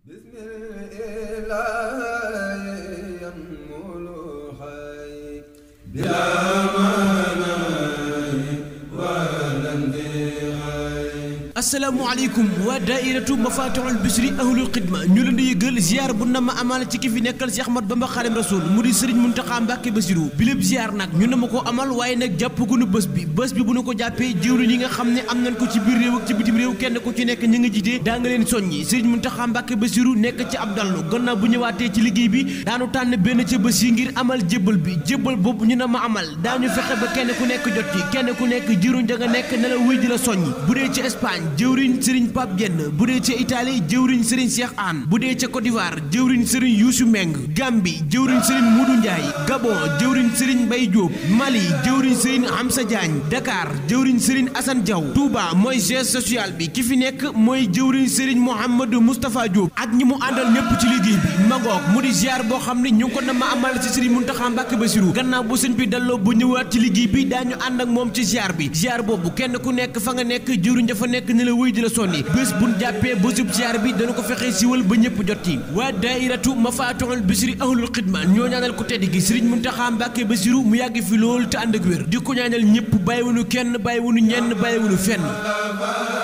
asalaamaaleykum waa daairatu mafatihul bisri ahlul xidma ñu leen di yëgal ziar bu na ma amal ci ki fi nekkal si Ahmad Bamba Xaadim Rasul mu di Sëriñ Muntaxa Mbàkke Basiru bi lépp ziar nag ñu na ma ko amal waaye nag jàpp gu nu bés bi bés bi bu nu ko jàppee jëwriñ yi nga xam ne am nañ ko ci biir réew ak ci bitim réew kenn ku ci nekk ñi nga jiite daa nga leen soññi Sëriñ Muntaxa Mbàkke Basiru nekk ci ab dallu gannaaw bu ñëwaatee ci liggéey bi daanu tànn benn ca bés yi ngir amal jébbal bi jébbal boobu ñu na ma amal daañu fexe ba kenn ku nekk jot ci kenn ku nekk jëruñ da nga nekk ne la wéy di la soññi bu dee ci Espagne jëwriñ Serigne Pape Diène bu dee ca Italie jëwriñ Serigne Cheikh Anne bu dee ca Côte d'Ivoire jëwriñ Serigne Youssou Meng Gambie jëwriñ Serigne Modou Ndiaye Gabon jëwriñ Serigne Mbaye Diop Mali jëwriñ Serigne Hamza Diagne Dakar jëwriñ Serigne Assane Diaw Touba mooy geste social bi ki fi nekk mooy jëwriñ Serigne Mouhamadou Moustapha Diop ak ñi mu àndal ñëpp ci liggéey bi magoog mu di ziar boo xam ne ñu ngi ko na ma amal ci Serigne Mountakha Mbacké Bassirou gannaaw bu sëñ bi dalloo bu ñëwaat ci liggéey bi daañu ànd ak moom ci ziar bi ziar boobu kenn ku nekk fa nga nekk jëwriñ dafa nekk ne la wéy di la sonni bés buñ jàppee bésub ziar bi dana ko fexe siwal ba ñëpp jot ci waa daairatu mafatihul bisri ahlul xidma ñoo ñaanal ko tedd gi Serigne Mountakha Mbacké Bassirou mu yàgg fi lool te ànd ak wér di ko ñaanal ñëpp bàyyiwunu kenn bàyyiwunu ñenn bàyyiwunu fenn